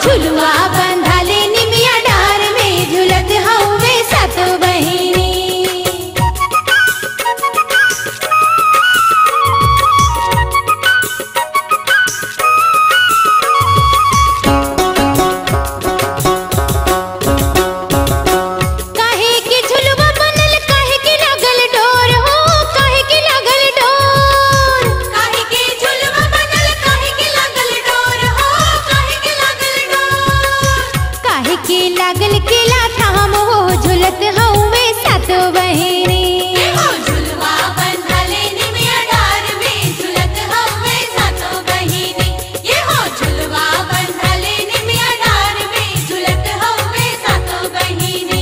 झुलुआ बंधाले निमिया डार में झुलत हउवे सत बहिनी काहे के झुलवा बनल काहे के लागल डोर हो काहे के लागल डोर काहे के झुलवा बनल काहे के लागल डोर हो काहे के लागल डोर काहे के लागल केला थाम हो झुलत हउवे सात बहिनी हो झुलवा बंधाले निमिया डार में झुलत हउवे सात बहिनी ये हो झुलवा बंधाले निमिया डार में झुलत हउवे सात बहिनी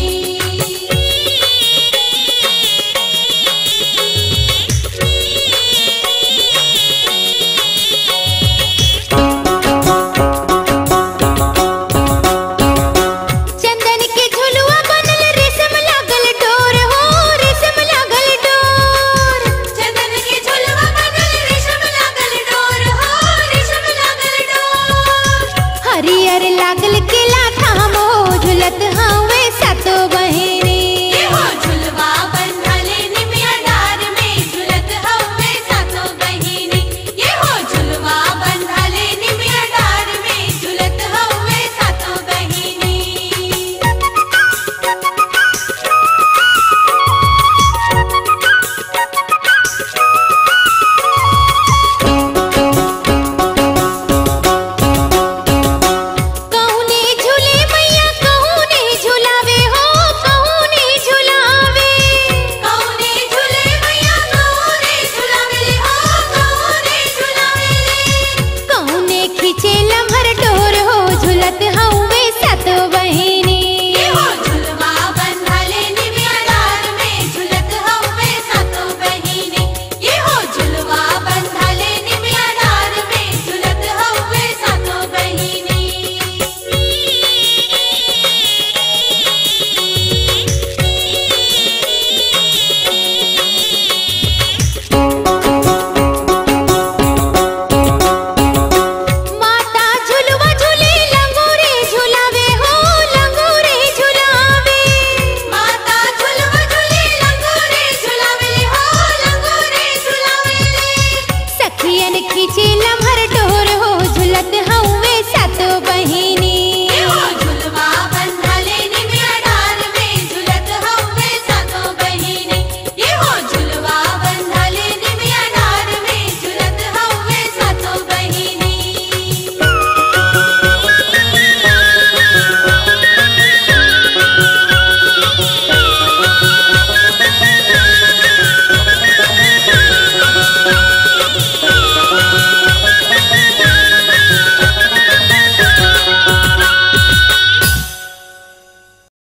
चंदन के झुलुआ बनल रेशम लागल डोर हो रेशम लागल डोर चंदन के झुलुआ बनल रेशम लागल डोर हो रेशम लागल डोर हरियर लागल केला